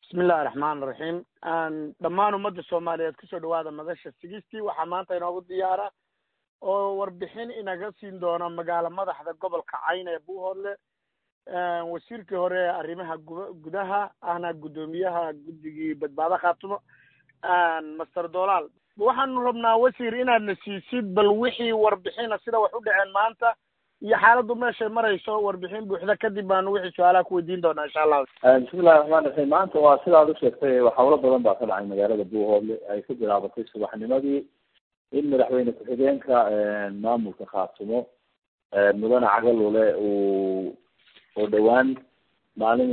bismi illahi raxmaan raxiim dhammaan ummadda soomaaliyeed kusoo dhawaada madasha sigistii waxaa maanta inoogu diyaara oo warbixin inaga siin doona magaalo madaxda gobolka cayn ee buuhoodle wasiirkii hore ee arrimaha gu gudaha ahna guddoomiyaha guddigii badbaado khaatumo master dolaal waxaanu rabnaa wasiir inaadna siisid bal wixii warbixina sida wax u dhaceen maanta iyo xaaladdu meeshay marayso warbixin buuxda kadib baanu wixii su-aalaha ku weydiin doonaa insha allahu bismillahi raxmaan raxiim maanta waa sidaad usheegtay hawlo badan baa ka dhacay magaalada buuhoodle ay ku bilaabatay subaxnimadii in madaxweyne ku-xigeenka maamulka khaatumo mudane cagalule uu oo dhawaan maalin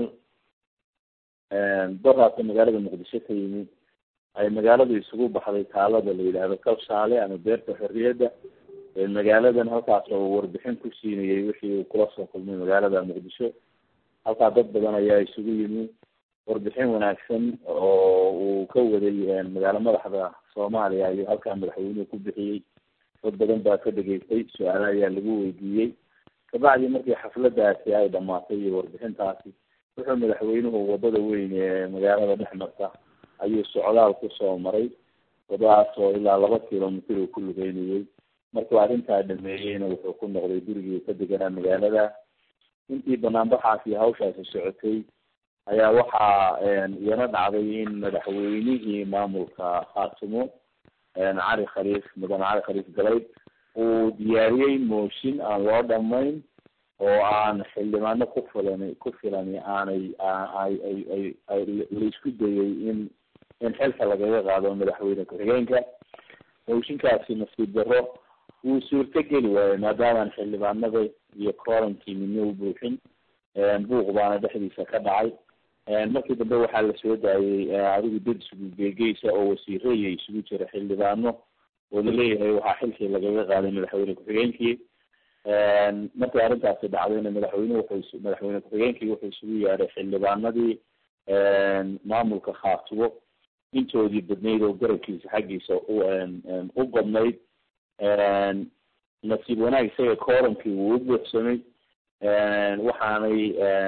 daraasa magaalada muqdisho ka yimi ay magaaladu isugu baxday taalada la yidhaahdo kabshaale ama beerta xorriyadda magaaladan halkaas oo warbixin ku siinayay wixii uu kula soo kulmay magaalada muqdisho halkaa dad badan ayaa isugu yimi warbixin wanaagsan oo uu ka waday magaalo madaxda soomaaliya ayuu halkaa madaxweynuhu ku bixiyey dad badan baa ka dhegeystay su-aala ayaa lagu weydiiyey kabacdi markii xafladaasi ay dhamaatay iyo warbixintaasi wuxuu madaxweynuhu wadada weyn ee magaalada dhex marta ayuu socdaal kusoo maray wadadaas oo ilaa laba kilomitr uu ku lugeynayey markuu arrintaa dhameeyeyna wuxuu ku noqday gurigii ka deganaa magaalada intii banaanbaxaas iyo hawshaasi socotay ayaa waxaa iyana dhacday in madaxweynihii maamulka khaatumo cali khaliif mudane cali khaliif galay uu diyaariyey mooshin aan loo dhamayn oo aan xildhibaano ku filan ku filani aanay ay ay ay ay laisku dayay in in xilka lagaga qaado madaxweyne ku-xigeenka mooshinkaasi nasiib darro wuu suurto geli waayey maadaamaan xildhibaanada iyo coronkii midna u buuxin buuq baana dhexdiisa ka dhacay markii dambe waxaa lasoo daayey adigu dad isugu geegeysa oo wasiiraya isugu jira xildhibaano oo laleeyahay waxaa xilkii lagaga qaaday madaxweyne ku-xigeenkii markii arrintaasi dhacdayna madaxweyne wuxuu madaxweyne ku-xigeenkii wuxuu isugu yeedhay xildhibaanadii maamulka khaatubo intoodii badnayd oo garabkiisa xaggiisa u u badnayd nasiib wanaag isaga coronkii wuu u buuxsamay waxaanay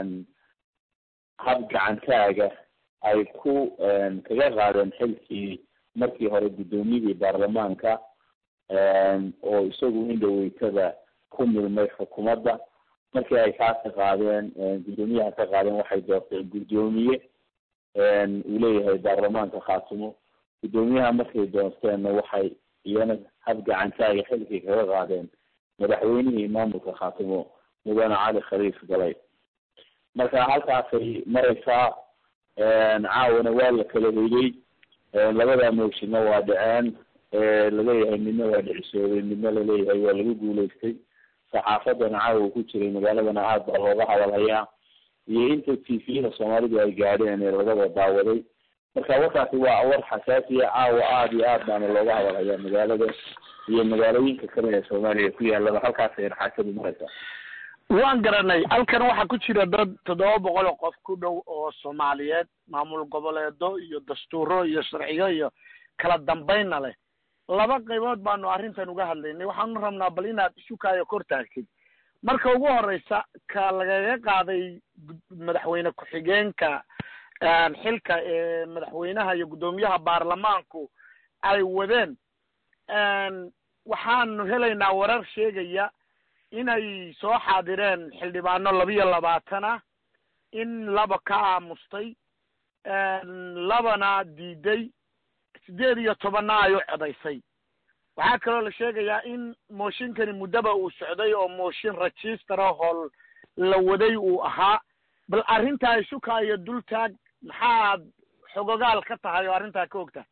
hab gacantaaga ay ku kaga qaadeen xilkii markii hore guddoomiyadii baarlamaanka oo isagu indhaweytada ku milmay xukuumadda markii ay kaa ka qaadeen guddoomiyaha ka qaadeen waxay doorteen guddoomiye uu leeyahay baarlamaanka khaatumo guddoomiyaha markay doorteenna waxay iyana hab gacantaaga xilkii kaga qaadeen madaxweynihii maamulka khaatumo mudane cali khaliif galay marka halkaasay mareysaa caawana waa la kala hoyday labada mooshinna waa dhaceen laleeyahay midna waa dhicisoobay midna laleeyahay waa lagu guuleystay saxaafadana caawa ku jiray magaaladana aad baa looga hadalhayaa iyo inta t v-da soomaalidu ay gaadheen ee lagaba daawaday marka warkaasi waa war xasaasiya caawa aada iyo aad baana looga hadalhayaa magaalada iyo magaalooyinka kale ee soomaaliya ku yaalaba halkaasay raxaasadu mareysaa waan garanay halkan waxaa ku jira dad toddoba boqol oo qof ku dhow oo soomaaliyeed maamul goboleedo iyo dastuuro iyo sharciyo iyo kala dambaynna leh laba qaybood baanu arrintan uga hadlaynay waxaanu rabnaa bal inaad isukaayo kor taagtid marka ugu horeysa ka lagaga qaaday madaxweyne ku-xigeenka xilka ee madaxweynaha iyo guddoomiyaha baarlamaanku ay wadeen waxaanu helaynaa warar sheegaya inay soo xaadireen xildhibaano labiyo labaatan ah in laba ka aamustay labana diiday sideed iyo tobanna ay u codaysay waxaa kaloo la sheegayaa in mooshinkani muddaba uu socday oo mooshin register hol la waday uu ahaa bal arrintaa isuka iyo dul taag maxaad xogogaal ka tahay oo arrintaa ka ogtahay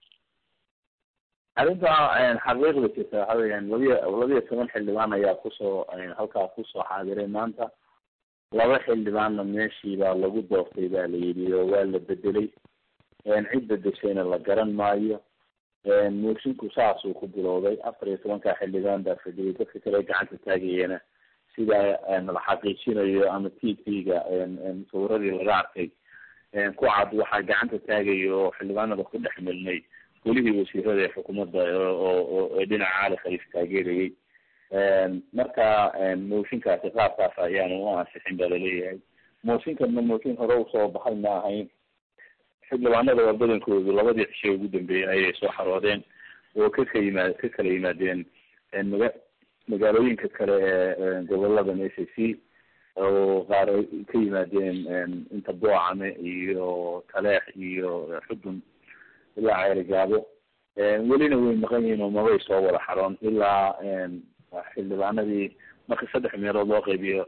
arrinta xaqiiqda jirta waxa weyaan labiya labiya toban xildhibaan ayaa kusoo halkaa kusoo xaadiray maanta laba xildhibaanna meeshii baa lagu doortay baa la yidhi oo waa la bedelay cid bedeshayna la garan maayo moosinku saasuu ku bilowday afar iyo tobankaa xildhibaan baa fadhiyay dadka kale gacanta taagayana sida la xaqiijinayo ama t v-ga sawiradii laga arkay ku cad waxaa gacanta taagaya oo xildhibaanada ku dhex milnay welihii wasiirada ee xukuumadda oo ee dhinaca cali khaliif taageerayay marka mooshinkaasi qaabkaas ayaanu u ansixin baa laleeyahay mooshinkanna mooshin hore usoo baxay ma ahayn xildhibaanada waa badankoodu labadii cishe ugu dambeeyey ayay soo xaroodeen oo ka ka yimaad ka kala yimaadeen maga magaalooyinka kale ee goboladan s a c oo qaar ay ka yimaadeen inta boocame iyo taleex iyo xudun ilaa ceerigaabo welina way maqan yihiin oo mabay soo wada xaroon ilaa xildhibaanadii marka saddex meelood loo qaybiyo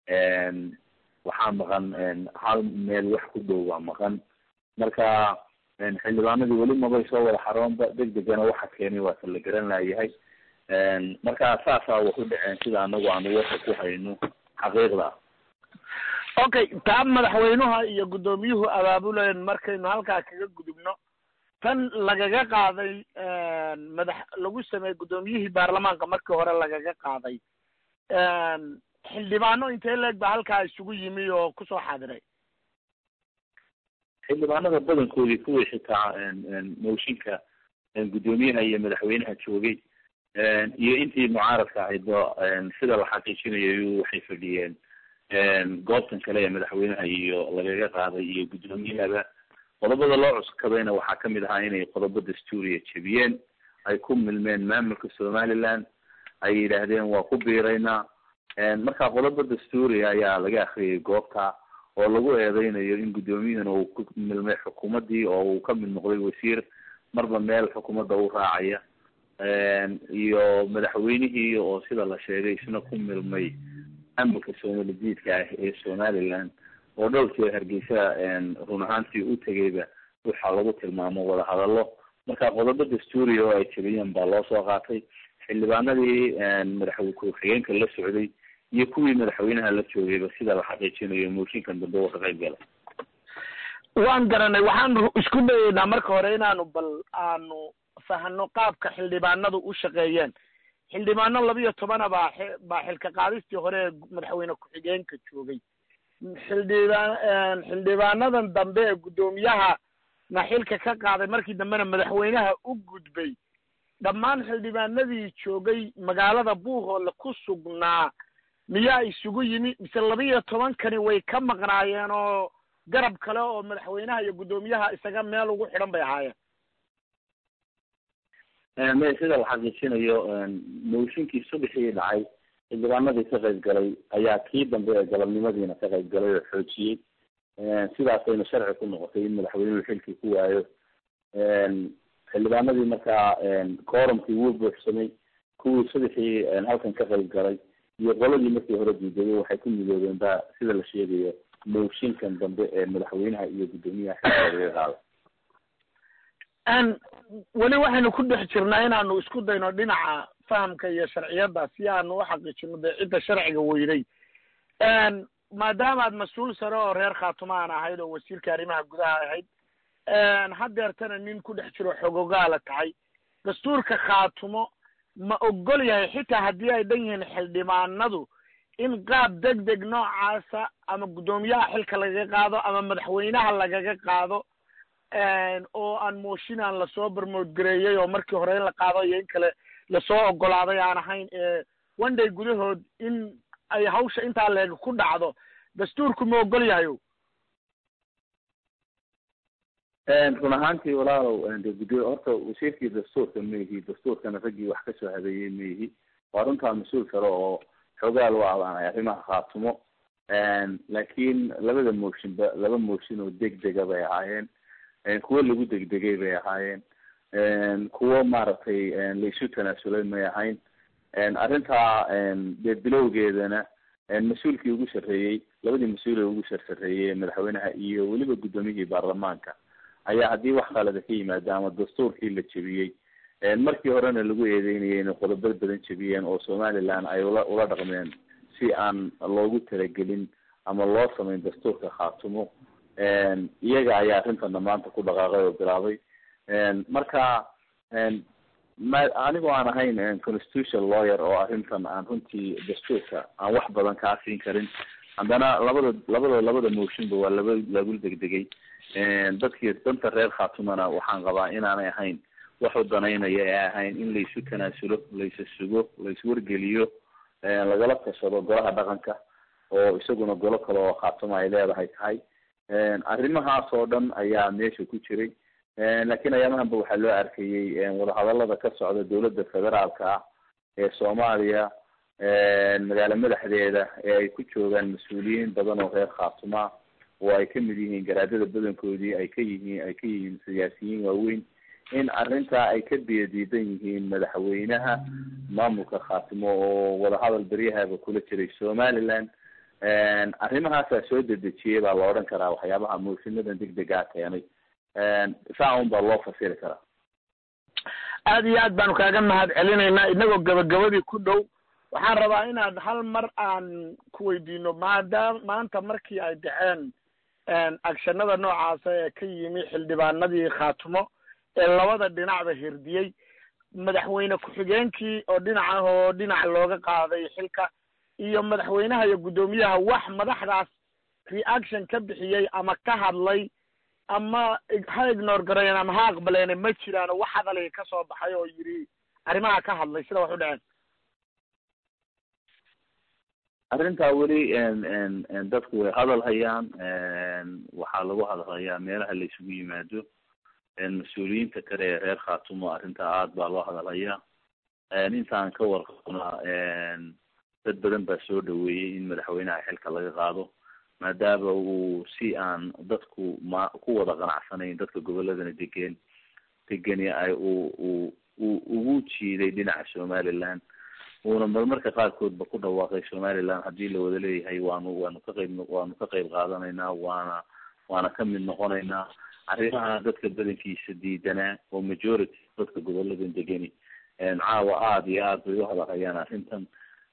waxaa maqan hal meel wax ku dhow waa maqan marka xildhibaanadii weli mabay soo wada xaroonba deg degana waxa keenay waa ta la garan laayahay marka saasaa wax u dhaceen sida anagu aanu warka ku hayno xaqiiqda okay taa madaxweynuha iyo guddoomiyuhu abaabuleen markaynu halkaa kaga gudubno tan lagaga qaaday madax lagu sameeyey guddoomiyihii baarlamaanka markii hore lagaga qaaday xildhibaano intee leeg ba halkaa isugu yimi oo kusoo xaadiray xildhibaanada badankoodii kuwii xitaa mooshinka guddoomiyaha iyo madaxweynaha joogay iyo intii mucaaradka ahaydba sida la xaqiijinayo waxay fadhiyeen goobtan kale ee madaxweynaha iyo lagaga qaaday iyo guddoomiyahaba qodobada loo cuskadayna waxaa kamid ahaa inay qodobo dastuuriya jebiyeen ay ku milmeen maamulka somaliland ay yidhaahdeen waa ku biiraynaa marka qodobo dastuuriya ayaa laga akriyay goobta oo lagu eedeynayo in guddoomiyahana uu ku milmay xukuumaddii oo uu ka mid noqday wasiir marba meel xukuumadda u raacaya iyo madaxweynihii oo sida la sheegay isna ku milmay maamulka soomalidiidka ah ee somaliland oo dhowr jeer hargeysa run ahaantii u tegayba waxaa lagu tilmaamo wadahadallo marka qodobo dastuuriya oo ay jebiyeen baa loo soo qaatay xildhibaanadii madaxweyne ku-xigeenka la socday iyo kuwii madaxweynaha la joogayba sida la xaqiijinayo mooshinkan dambe uu ka qayb galay waan garanay waxaanu isku dayeynaa marka hore inaanu bal aanu fahano qaabka xildhibaanadu u shaqeeyeen xildhibaano labiyo tobana baa baa xilka qaadistii hore ee madaxweyne ku-xigeenka joogay xildhibaan xildhibaanadan dambe ee guddoomiyaha na xilka ka qaaday markii dambena madaxweynaha u gudbay dhammaan xildhibaanadii joogay magaalada buuhoole ku sugnaa miyaa isugu yimi mise labiyo tobankani way ka maqnaayeen oo garab kale oo madaxweynaha iyo guddoomiyaha isaga meel ugu xidhan bay ahaayeen me sida la xaqiijinayo mooshinkii subaxii dhacay xildhibaanadii ka qayb galay ayaa kii dambe ee galabnimadiina ka qayb galay oo xoojiyey sidaasayna sharci ku noqotay in madaxweynuhu xilkii ku waayo xildhibaanadii markaa koorumkii wuu buuxsamay kuwii subaxii halkan ka qayb galay iyo qoladii markii hore diiday waxay ku midoobeen ba sida la sheegayo mooshinkan dambe ee madaxweynaha iyo guddoomiyaha xilka laga qaaday weli waxaynu ku dhex jirnaa inaanu isku dayno dhinaca fahamka iyo sharciyadda si aanu uxaqiijino dee cidda sharciga weyday maadaama aad mas-uul sare oo reer khaatuma aan ahayd oo wasiirka arrimaha gudaha ahayd haddeertana nin ku dhex jiro xogogaala tahay dastuurka khaatumo ma ogol yahay xitaa haddii ay dhan yihiin xildhibaanadu in qaab deg deg noocaasa ama guddoomiyaha xilka lagaga qaado ama madaxweynaha lagaga qaado oo aan mooshin aan lasoo barmoodgareeyey oo markii hore in la qaado iyo in kale lasoo ogolaaday aan ahayn one day gudahood in ay hawsha intaa leeg ku dhacdo dastuurku ma ogol yahayo run ahaantii walaalow de guddo horta wasiirkii dastuurka maihi dastuurkana raggii wax kasoo habeeyey maihi waa runtaa mas-uul kale oo xoogaal u abaanay arrimaha khaatumo laakiin labada mooshinba laba mooshin oo degdega bay ahaayeen kuwo lagu degdegay bay ahaayeen kuwo maaragtay laisu tanaasulay may ahayn arrintaa dee bilowgeedana mas-uulkii ugu sarreeyey labadii mas-uul ee ugu sarsareeyey madaxweynaha iyo weliba guddoomiyihii baarlamaanka ayaa haddii wax khalada ka yimaada ama dastuurkii la jebiyey markii horena lagu eedeynayay inay qodobo badan jebiyeen oo somaliland ay ula ula dhaqmeen si aan loogu talagelin ama loo samayn dastuurka khaatumo iyaga ayaa arrintana maanta ku dhaqaaqay oo bilaabay marka ma anigoo aan ahayn constitutional lawyer oo arrintan aan runtii dastuurka aan wax badan kaa siin karin haddana labada labada labada mooshinba waa laba lagu degdegay dadkii danta reer khaatumana waxaan qabaa inaanay ahayn wax u danaynaya ee ahayn in laisu tanaasulo laisa sugo laiswargeliyo lagala tashado golaha dhaqanka oo isaguna golo kale oo khaatuma ay leedahay tahay arrimahaas oo dhan ayaa meesha ku jiray laakiin ayaamahanba waxaa loo arkayey wadahadalada ka socda dawladda federaalka ah ee soomaaliya magaalo madaxdeeda ee ay ku joogaan mas-uuliyiin badan oo reer khaatuma oo ay kamid yihiin garaadada badankoodii ay ka yihiin ay ka yihiin siyaasiyiin waaweyn in arrintaa ay ka biyadiidan yihiin madaxweynaha maamulka khaatimo oo wadahadal beryahaba kula jiray somaliland arrimahaasaa soo dedejiyay baa la odhan karaa waxyaabaha moosinadan degdegaa keenay saa un baa loo fasiri karaa aad iyo aad baanu kaaga mahad celinaynaa inagoo gabagabadii ku dhow waxaan rabaa inaad hal mar aan ku weydiino maadaam maanta markii ay dhaceen agshanada noocaasa ee ka yimi xildhibaanadii khaatumo ee labada dhinacba hirdiyey madaxweyne ku-xigeenkii oo dhinac ah oo dhinac looga qaaday xilka iyo madaxweynaha iyo guddoomiyaha wax madaxdaas reaction ka bixiyey ama ka hadlay ama ha ignore gareyen ama ha aqbaleene ma jiraan wax hadalay ka soo baxay oo yidhi arrimaha ka hadlay sida wax u dhaceen arrintaa weli dadku way hadal hayaan waxaa lagu hadalhayaa meelaha la isugu yimaado mas-uuliyiinta kale ee reer khaatumo arrintaa aad baa loo hadalhayaa intaan ka warqabnaa dad badan baa soo dhaweeyey in madaxweynaha xilka laga qaado maadaama uu si aan dadku ma ku wada qanacsanayn dadka goboladana degeen degeni ay u u u ugu jiiday dhinaca somaliland uuna marmarka qaarkoodba ku dhawaaqay somaliland haddii la wada leeyahay waanu waanu ka qayb waanu ka qayb qaadanaynaa waana waana ka mid noqonaynaa arrimaha dadka badankiisa diidanaa oo majority dadka goboladan degeni caawa aada iyo aad bay u hadalhayaan arrintan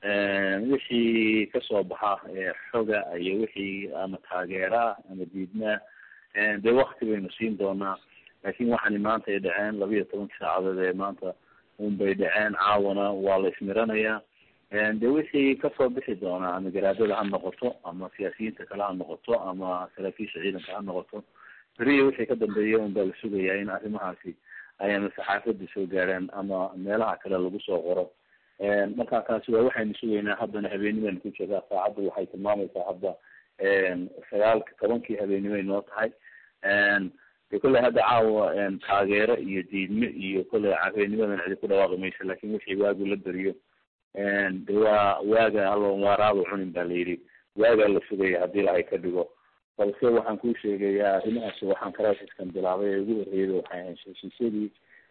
wixii kasoo baxa xoga iyo wixii ama taageeraa ama diidmaa dee wakti baynu siin doonaa laakin waxaani maanta ay dhaceen laba iyo tobanka saacadood ee maanta un bay dhaceen caawana waa la ismiranayaa de wixii kasoo bixi doonaa ama garaadada ha noqoto ama siyaasiyiinta kale ha noqoto ama saraakiisha ciidanka ha noqoto beriya wixii ka dambeeya un baa la sugayaa in arrimahaasi ay ama saxaafada soo gaaraan ama meelaha kale lagu soo qoro marka taasi waa waxaynu sugaynaa haddana habeenimaynu ku joogaa saacadda waxay tilmaamaysaa hadda sagaalka tobankii habeenimay noo tahay de kolley hadda caawa taageero iyo diidme iyo kolley habeenimadan cidi ku dhawaaqi mayso lakin wixii waagu la beriyo de waa waaga alloon waaraaba cunin ba la yidhi waagaa la sugaya haddii lahay ka dhigo balse waxaan kuu sheegayaa arrimahaasi waxaan crisis-kan bilaabay ee ugu horreeyay waxay ahayn heshiisyadii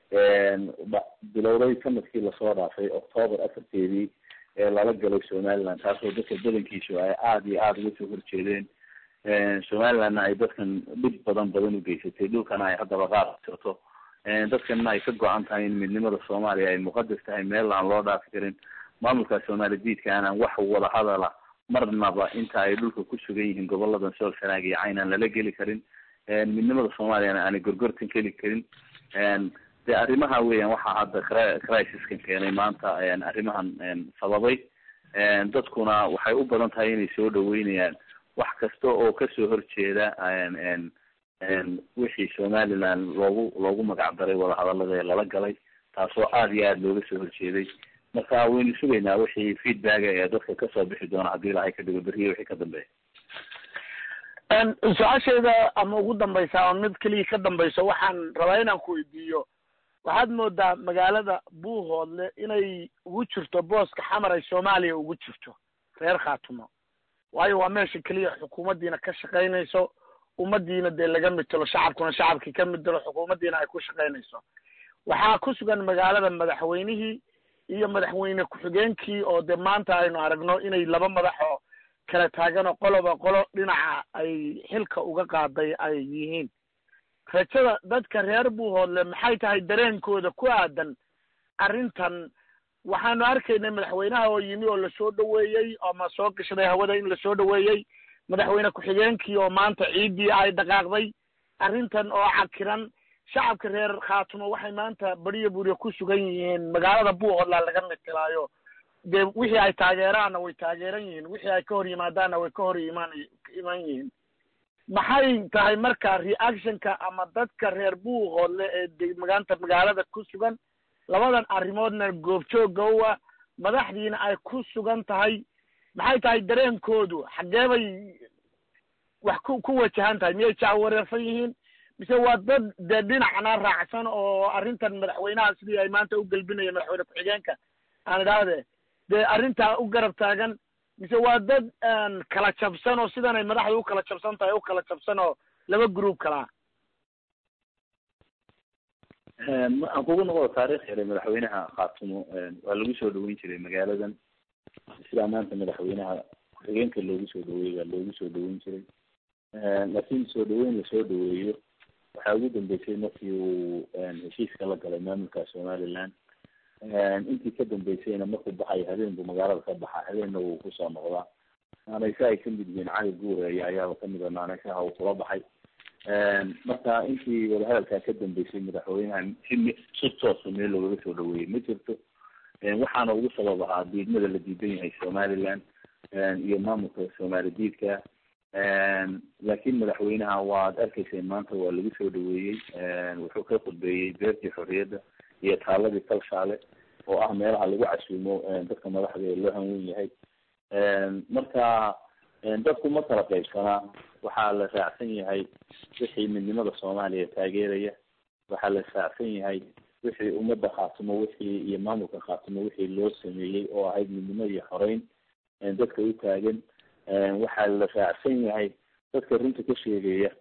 bilowday sanadkii lasoo dhaafay octoober afarteedii ee lala galay somaliland taasoo dadka badankiisu ay aada iyo aada uga soo horjeedeen somalilandna ay dadkan dhib badan badan u geysatay dhulkana ay haddaba qaadsato dadkanna ay ka go-an tahay in midnimada soomaaliya ay muqadas tahay meel aan loo dhaafi karin maamulka soomaali diidka aanan wax wada hadala marnaba inta ay dhulka ku sugan yihiin goboladan sool sanaag iyo cayn aan lala geli karin midnimada soomaaliyana aanay gorgortan geli karin de arrimaha weeyaan waxaa hadda crisiskan keenay maanta arrimahan sababay dadkuna waxay u badan tahay inay soo dhaweynayaan wax kasta oo kasoo horjeeda wixii somaliland loogu loogu magac daray wadahadalada ee lala galay taasoo aada iyo aada looga soo horjeeday marka waynu sugaynaa wixii feedbacka ee dadka kasoo bixi doona haddii ilahay ka dhigo beriya wixii ka dambeeya su-aashayda ama ugu dambaysa ama mid keliya ka dambayso waxaan rabaa inaan ku weydiiyo waxaad moodaa magaalada buuhoodle inay ugu jirto booska xamar ay soomaaliya ugu jirto reer khaatumo waayo waa meesha keliya xukuumaddiina ka shaqaynayso ummadiina dee laga mitelo shacabkuna shacabkii ka mitelo xukuumaddiina ay ku shaqaynayso waxaa ku sugan magaalada madaxweynihii iyo madaxweyne ku-xigeenkii oo dee maanta aynu aragno inay laba madax oo kala taagan oo qoloba qolo dhinaca ay xilka uga qaaday ay yihiin rajada dadka reer buuhoodle maxay tahay dareenkooda ku aadan arrintan waxaanu arkaynay madaxweynaha oo yimi oo lasoo dhaweeyey ama soo gashaday hawada in lasoo dhaweeyey madaxweyne ku-xigeenkii oo maanta ciiddii ay dhaqaaqday arrintan oo cakiran shacabka reer khaatumo waxay maanta beriyo buriyo ku sugan yihiin magaalada buuhoodla laga mitilaayo dee wixii ay taageeraanna way taageeran yihiin wixii ay ka hor yimaadaanna way ka hor imaan iman yihiin maxay tahay marka reactionka ama dadka reer buuhoodle ee maanta magaalada ku sugan labadan arrimoodna goobjooga uwa madaxdiina ay ku sugan tahay maxay tahay dareenkoodu xaggee bay wax ku ku wajahan tahay miyay jaawareersan yihiin mise waa dad dee dhinacna raacsan oo arrintan madaxweynaha sidii ay maanta u gelbinaya madaxweyne ku-xigeenka aan idhaahde dee arrintaa u garab taagan mise waa dad kala jabsan oo sidan ay madaxda u kala jabsan tahay u kala jabsan oo laba group kalaa aan kugu noqdo taarikh yare madaxweynaha khaatumo waa lagu soo dhaweyn jiray magaaladan sidaa maanta madaxweynaha ku-xigeenka loogu soo dhaweeyey waa loogu soo dhaweyn jiray laakiin soo dhaweyn lasoo dhaweeyo waxaa ugu dambeysay markii uu heshiiska la galay maamulka somaliland intii ka dambeysayna markuu baxayo habeen buu magaalada ka baxa habeenna wuu kusoo noqdaa naanaysa ay kamid yihiin cali guureeya ayaaba kamid a naanaysaha uu kula baxay marka intii wadahadalkaa ka dambeysay madaxweynaha si si toosa meel loogaga soo dhaweeyey ma jirto waxaana ugu sabab ahaa diidmada la diidan yahay somaliland iyo maamulka soomaali diidka laakiin madaxweynaha waad arkayseen maanta waa lagu soo dhaweeyey wuxuu ka khudbeeyey beertii xorriyadda iyo taaladii kalshaale oo ah meelaha lagu casuumo dadka madaxda ee loo hanwen yahay marka dadku ma kala qaybsanaa waxaa la raacsan yahay wixii midnimada soomaaliya taageeraya waxaa la raacsan yahay wixii ummadda khaatumo wixii iyo maamulka khaatumo wixii loo sameeyey oo ahayd midnimo iyo xoreyn dadka u taagan waxaa la raacsan yahay dadka runta ka sheegaya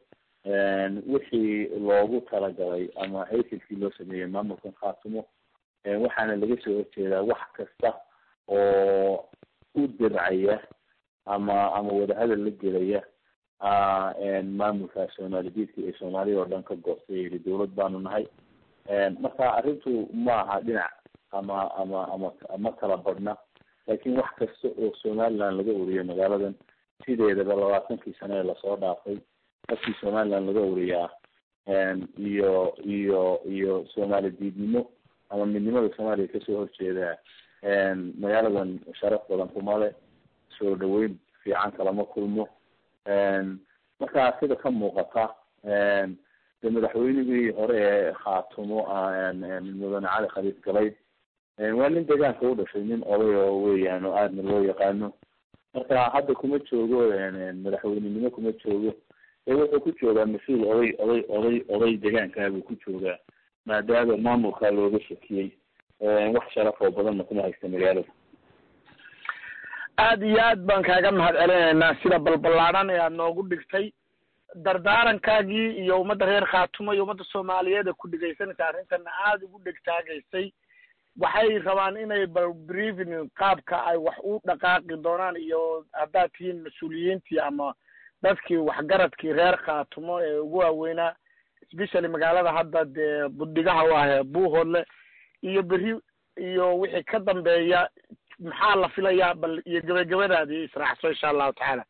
wixii loogu talagalay ama haysilkii loo sameeyey maamulkan khaatumo waxaana laga soo horjeedaa wax kasta oo u dircaya ama ama wadahadal la gelaya maamulka soomaali diidka ee soomaaliya oo dhan ka goostay yidhi dawlad baanu nahay marka arrintu ma aha dhinac ama ama ama ma kala badhna laakiin wax kasta oo somaliland laga oriyo magaaladan sideedaba labaatankii sane ee lasoo dhaafay markii somaliland laga oriyaa iyo iyo iyo soomaali diidnimo ama midnimada soomaaliya kasoo horjeeda magaaladan sharaf badan kuma le soo dhaweyn fiican kalama kulmo marka sida ka muuqata de madaxweynigii hore ee khaatumo mudane cali khaliif galayd waa nin deegaanka u dhashay nin oday oo weeyaan oo aadna loo yaqaano marka hadda kuma joogo madaxweynenimo kuma joogo ee wuxuu ku joogaa mas-uul oday oday oday oday deegaankaabuu ku joogaa maadaama maamulkaa looga shakiyey wax sharaf oo badanna kuma haysta magaalada aad iyo aad baan kaaga mahad celinaynaa sida balballaadhan ee aada noogu dhigtay dardaarankaagii iyo ummadda reer khaatumo iyo ummadda soomaaliyeed ee ku dhegaysanaysa arrintana aada ugu dhegtaagaysay waxay rabaan inay bal briefing qaabka ay wax u dhaqaaqi doonaan iyo haddaad tihiin mas-uuliyiintii ama dadkii waxgaradkii reer khaatumo ee ugu waaweynaa especially magaalada hadda dee budhigaha u ahee buuhoodle iyo beri iyo wixii ka dambeeya maxaa la filayaa bal iyo gebagabadaadii israacso insha allahu tacaala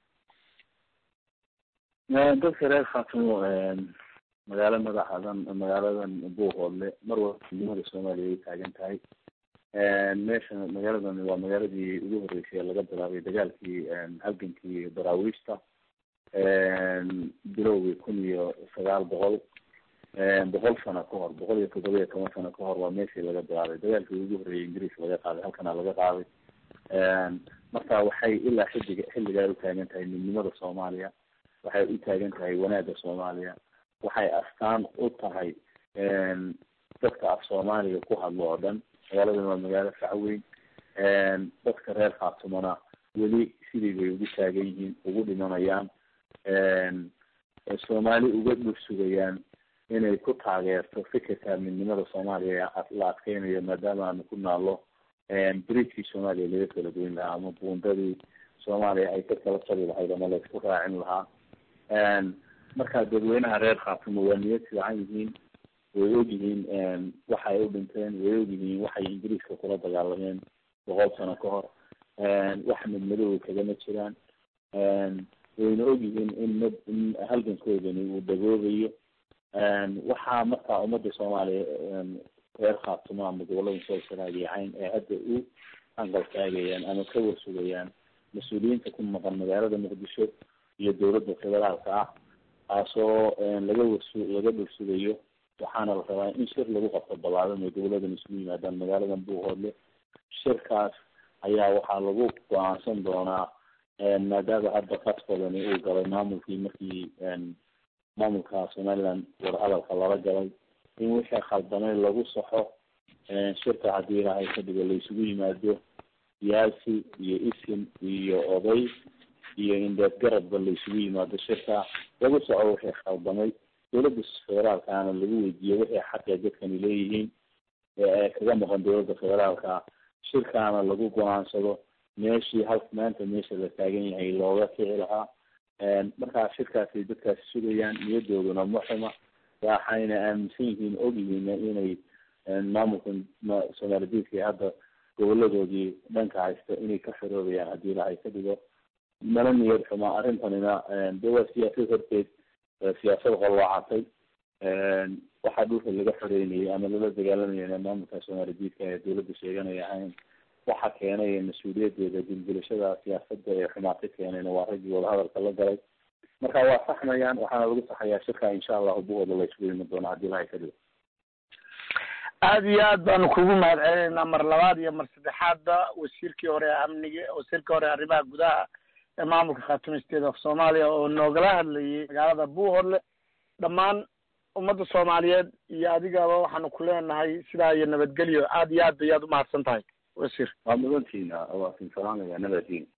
dadka reer khaatumo magaalo madaxadan magaaladan buuhoodle mar walba midnimada soomaaliya ay taagan tahay meesha magaaladan waa magaaladii ugu horreysay ee laga bilaabay dagaalkii halgankii daraawiishta bilowgii kun iyo sagaal boqol boqol sano ka hor boqol iyo toddoba iyo toban sano ka hor waa meeshii laga bilaabay dagaalkii ugu horreeyay ingiriis laga qaaday halkana laga qaaday marka waxay ilaa xilliga xilligaa u taagan tahay midnimada soomaaliya waxay u taagan tahay wanaagga soomaaliya waxay astaan u tahay dadka af soomaaliga ku hadlo oo dhan magaaladan waa magaalo facweyn dadka reer khaatumona weli sidii bay ugu taagan yihiin ugu dhimanayaan soomaali uga dhul sugayaan inay ku taageerto fikirka midnimada soomaaliya la adkeynayo maadaama aanu ku naallo bridgkii soomaaliya laga kala goyn lahaa ama buundadii soomaaliya ay ka kala jabi lahayd ama la isku raacin lahaa marka dadweynaha reer khaatumo waa niyad fiican yihiin way og yihiin waxay u dhinteen way og yihiin waxay ingiriiska kula dagaalameen boqol sano ka hor wax madmadowga kagama jiraan wayna og yihiin in mad in halgankoodani uu dagoobayo waxaa markaa ummadda soomaaliya reer khaatumo ama gobolada soo saraagiyacayn ee hadda u anqal taagayaan ama ka warsugayaan mas-uuliyiinta ku maqan magaalada muqdisho iyo dawladda federaalka ah taasoo laga warsu laga dhursugayo waxaana la rabaa in shir lagu qabto ballaadan oo dawladan isugu yimaadaan magaaladan buuhoodle shirkaas ayaa waxaa lagu go-aansan doonaa maadaama hadda fadfadani uu galay maamulkii markii maamulka somaliland warhadalka lala galay in wixii khaldamay lagu saxo shirka haddii ilaahay ka dhigo laysugu yimaado siyaasi iyo isim iyo oday iyo indheed garadba laysugu yimaado shirka lagu soco wixii khaldamay dowladda federaalkana lagu weydiiyo wixii xaqee dadkani leeyihiin ee kaga maqan dowladda federaalka shirkaana lagu go-aansado meeshii hal maanta meesha la taagan yahay looga kici lahaa markaa shirkaasi dadkaasi sugayaan niyadooduna muxima waxayna aaminsan yihiin ogyihiin inay maamulka soomaalididka hadda goboladoodii dhanka haysta inay ka xiroobayaan haddii ilaahay ka dhigo mana niyad xumaa arrintanina de waa siyaasad horteed siyaasad qolwaacatay waxaa dhulka laga xoreynayay ama lala dagaalamayana maamulka soomaalididka ee dowladda sheeganaya ahayn waxa keenay mas-uuliyadeeda dilgilashada siyaasada ee xumaata keenayna waa raggii wadahadalka la galay marka waa saxmayaan waxaana lagu saxayaa shirka insha allahu buooda la isugu yimi doona haddii ilahay ka dhigo aada iyo aad baanu kugu mahad celinaynaa mar labaad iyo mar saddexaadba wasiirkii hore ee amniga wasiirkii hore arrimaha gudaha ee maamulka khaatumi state of soomaaliya oo noogala hadlayay magaalada buuhodle dhammaan ummadda soomaaliyeed iyo adigaba waxaanu ku leenahay sidaa iyo nabadgelyo aada iyo aad bay aad umahadsan tahay wasiir waa mudantiina waa sinfalaanaya nabadiin